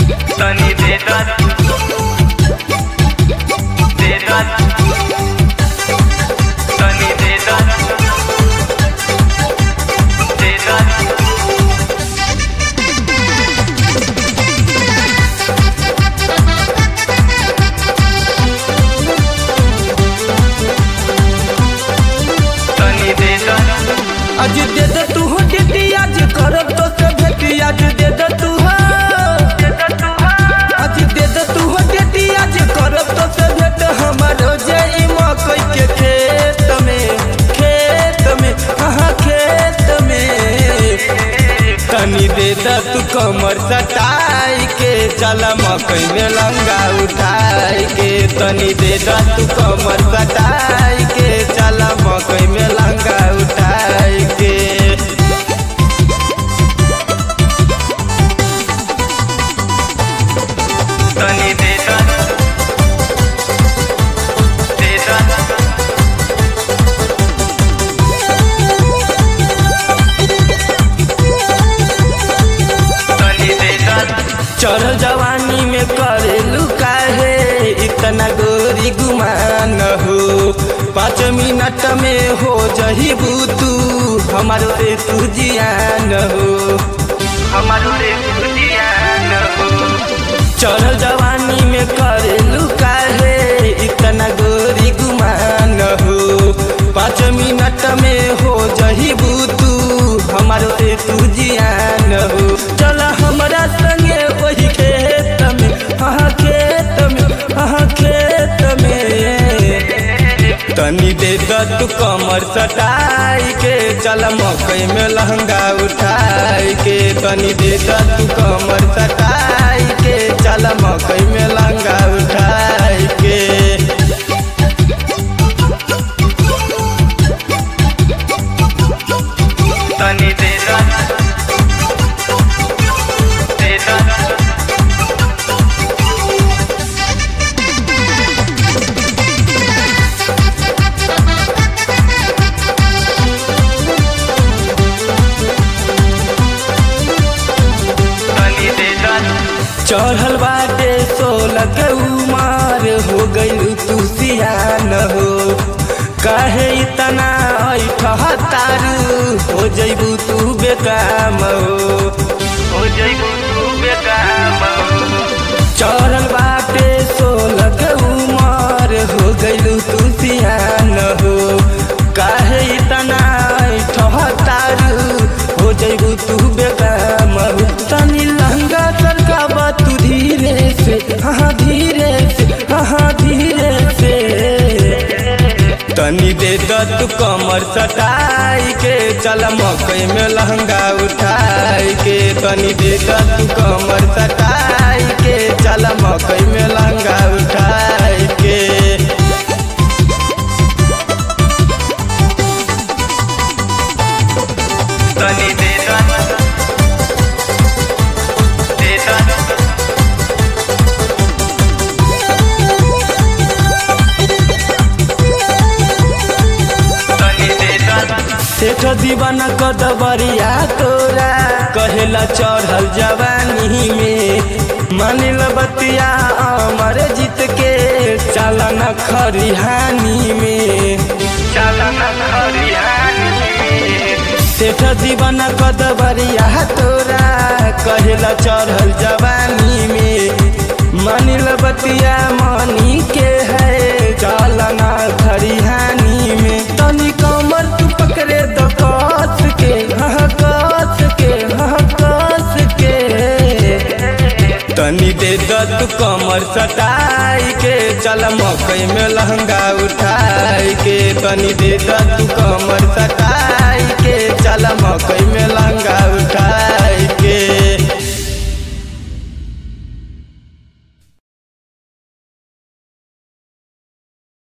तनी दे दा दे दा तनी दे दा दे दा तनी दे दा आज दे दे तू हो डिटी आज करब तो से भेटी आज दे दे तू हो आज दे दे तू हो डिटी आज करब तो से भेट हमारो जई मकई के खेत में खेत में हाँ खेत में तनी दे दे तू कमर सटाई के चला मकई में लंगा उठाई के तनी दे दे तू कमर सटाई के चला मकई में लंगा उठाई के तनी दे दा दे दा तनी दे दा चढ़ल जवानी में करेलू काहे इतना गोरी गुमान हो पाँच मिनट में हो जही तू हमारो से तू जियान हो हमारो रे दुनियान हो चढ़ल जवानी में करेलू काहे इतना गोरी गुमान हो पाँच मिनट में हो जही तू हमारो से तू जियान हो चल हमरा संगे वही खेत में हाँ खेत में हाँ खेत में तनी दे द तू कमर सटाई के चल मकई में लहंगा उठाई के तनी दे द तू कमर सटाई के चल मकई में लहंगा उठाई के तनी दे दा दे दा तनी दे दा चढ़ल बाटे सोलह के उमर हो गई तू सियान हो काहे इतना ऐठहतारू हो जैबू तू बेकाम हो हो जइबू तू बेकाम चढ़ल बाटे सोलह के उमर हो गइलू तू सियान हो काहे इतना ठहतारू हो जइबू तू बेकाम हो तनी लहंगा सरकाबा तू धीरे से हाँ धीरे से हाँ धीरे से तनी दे द तू कमर सटाई के चल मकई में लहंगा उठाई के तनी दे द तू कमर सटाई के चल मकई में लहंगा उठाई के तनी दे दा दे दा तनी दे दा सेठ दीवाना कदबरिया तोरा कहेला चढ़ल जवानी में मानिल बतिया अमर जीत के चलन खरिहानी में चलन हरियाणी सेठ दीवाना कदबरिया तोरा कहेला चढ़ल जवानी में मानिल बतिया मनी के है चलना खरिहानी में तनी कमर तू पकड़े द कस के हाँ कस के हाँ कस के तनी दे द तू कमर सटाई के चल मकई में लहंगा उठाई के तनी दे द तू कमर सटाई के चल मकई में